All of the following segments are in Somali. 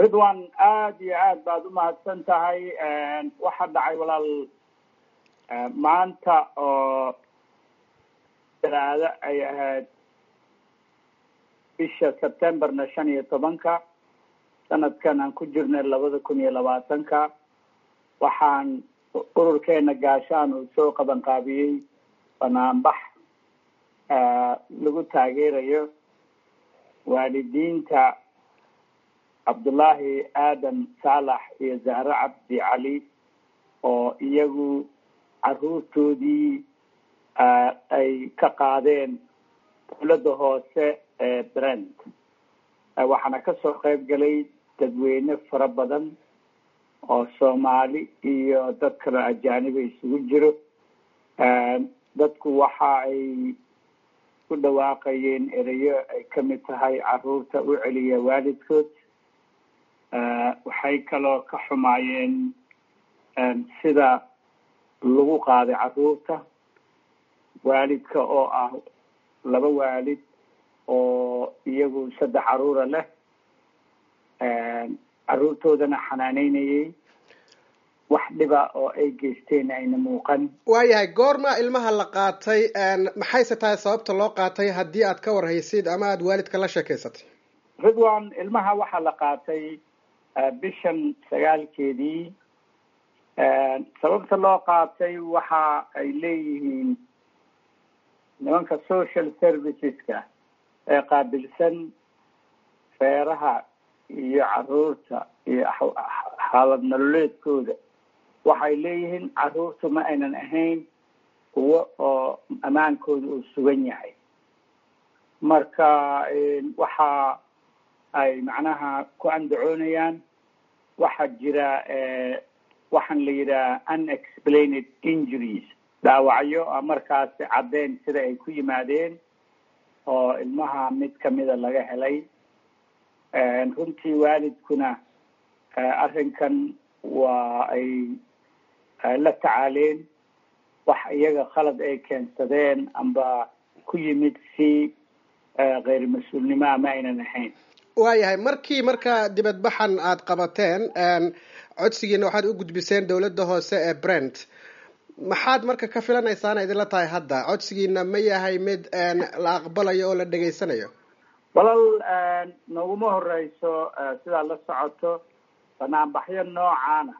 ridwan aada iyo aad baad umahadsan tahay waxaa dhacay walaal maanta oo talaado ay ahayd bisha sebtemberna shan iyo tobanka sanadkan aan ku jirnay labada kun iyo labaatanka waxaan ururkeena gaashaan uu soo qaban qaabiyey banaanbax lagu taageerayo waalidiinta cabdullaahi aadan saalax iyo zahre cabdi cali oo iyagu caruurtoodii ay ka qaadeen dowladda hoose ee brent waxaana kasoo qayb galay dadweyne fara badan oo soomaali iyo dad kaloo ajaaniba isugu jiro dadku waxa ay ku dhawaaqayeen ereyo ay kamid tahay caruurta u celiya waalidkood waxay kaloo ka xumaayeen sida lagu qaaday caruurta waalidka oo ah laba waalid oo iyagu saddex caruura leh caruurtoodana xanaaneynayay wax dhiba oo ay geysteen ayna muuqan waayahay goorma ilmaha la qaatay maxayse tahay sababta loo qaatay haddii aad ka warhaysid ama aada waalidka la sheekeysatay ridwan ilmaha waxaa la qaatay bishan sagaalkeedii sababta loo qaatay waxa ay leeyihiin nimanka social serviceska ee qaabilsan feeraha iyo caruurta iyo xaalad nololeedkooda waxay leeyihiin caruurtu ma aynan ahayn kuwo oo ammaankooda uu sugan yahay marka waxa ay macnaha ku andacoonayaan waxaa jira waxaan la yidhaha unexplained injuries dhaawacyo markaasi caddeyn sida ay ku yimaadeen oo ilmaha mid kamida laga helay runtii waalidkuna arrinkan waa ay la tacaaleen wax iyaga khalad ay keensadeen amba ku yimid si keyr mas-uulnimoa ma aynan ahayn waayahay markii marka dibadbaxan aada qabateen codsigiina waxaad u gudbiseen dowladda hoose ee brent maxaad marka ka filanaysaana idinla tahay hadda codsigiina ma yahay mid la aqbalayo oo la dhegaysanayo walal noguma horeyso sidaad la socoto banaanbaxyo noocaana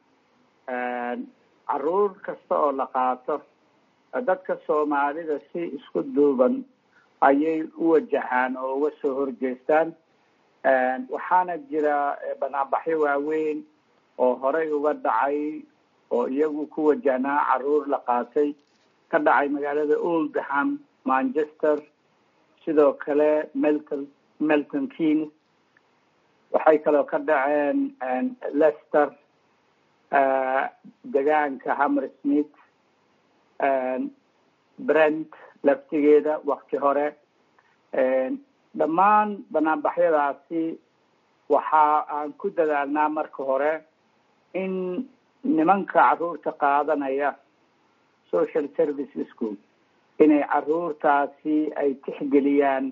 caruur kasta oo la qaato dadka soomaalida si isku duuban ayay u wajahaan oo uga soo horjeestaan waxaana jira banaanbaxyo waaweyn oo horey uga dhacay oo iyagu ku wajahnaa caruur la qaatay ka dhacay magaalada oldham manchester sidoo kale melton melton keynes waxay kaloo ka dhaceen lester degaanka hammer smith brent laftigeeda wakti hore dhammaan banaanbaxyadaasi waxa aan ku dadaalnaa marka hore in nimanka caruurta qaadanaya social service school inay caruurtaasi ay tixgeliyaan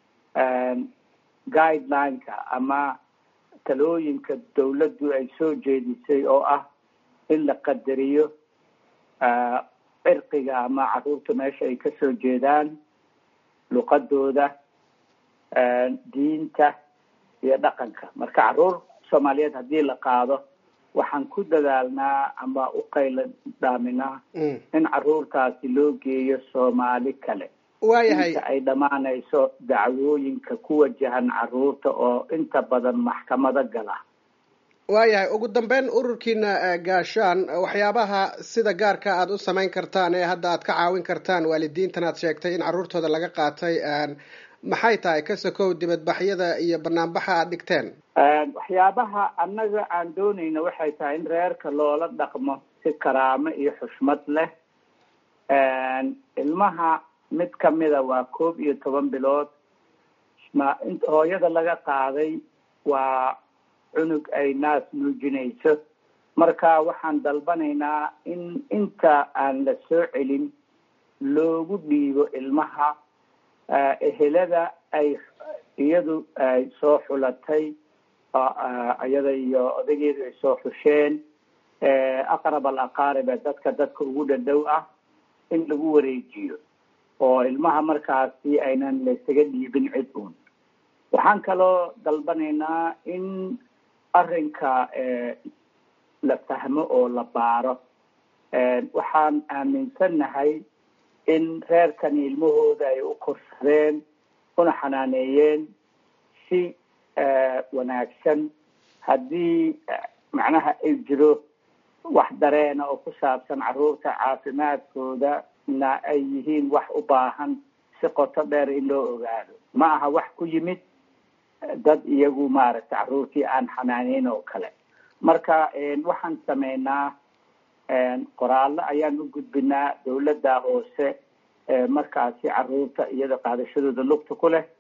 guidelineka ama talooyinka dawladdu ay soo jeedisay oo ah in la qadariyo cirqiga ama caruurta meesha ay kasoo jeedaan luqadooda diinta iyo dhaqanka marka caruur soomaaliyeed haddii la qaado waxaan ku dadaalnaa ama u qayla dhaaminaa in caruurtaasi loo geeyo soomaali kale waayahay inta ay dhammaanayso dacwooyinka ku wajahan caruurta oo inta badan maxkamado gala waayahay ugu dambeyn ururkiina gaashaan waxyaabaha sida gaarka aada u samayn kartaan ee hadda aad ka caawin kartaan waalidiintan aad sheegtay in caruurtooda laga qaatay maxay tahay ka sokow dibadbaxyada iyo banaanbaxa aada dhigteen waxyaabaha annaga aan doonayna waxay tahay in reerka loola dhaqmo si karaamo iyo xushmad leh ilmaha mid kamida waa koob iyo toban bilood ma hooyada laga qaaday waa cunug ay naas nuujinayso marka waxaan dalbanaynaa in inta aan la soo celin loogu dhiibo ilmaha ehelada ay iyadu ay soo xulatay iyada iyo odageedu ay soo xusheen aqrab al aqaarib ee dadka dadka ugu dhadhow ah in lagu wareejiyo oo ilmaha markaasi aynan laysaga dhiibin cid uun waxaan kaloo dalbanaynaa in arrinka la fahmo oo la baaro waxaan aaminsannahay in reerkani ilmahooda ay u korsadeen una xanaaneeyeen si wanaagsan haddii macnaha ay jiro wax dareena oo ku saabsan carruurta caafimaadkooda na ay yihiin wax u baahan si qoto dheer in loo ogaado ma aha wax ku yimid dad iyagu maaragtay carruurtii aan xanaaneyn oo kale marka waxaan sameynaa qoraallo ayaan u gudbinaa dawladda hoose markaasi carruurta iyada qaadashadooda lugta ku leh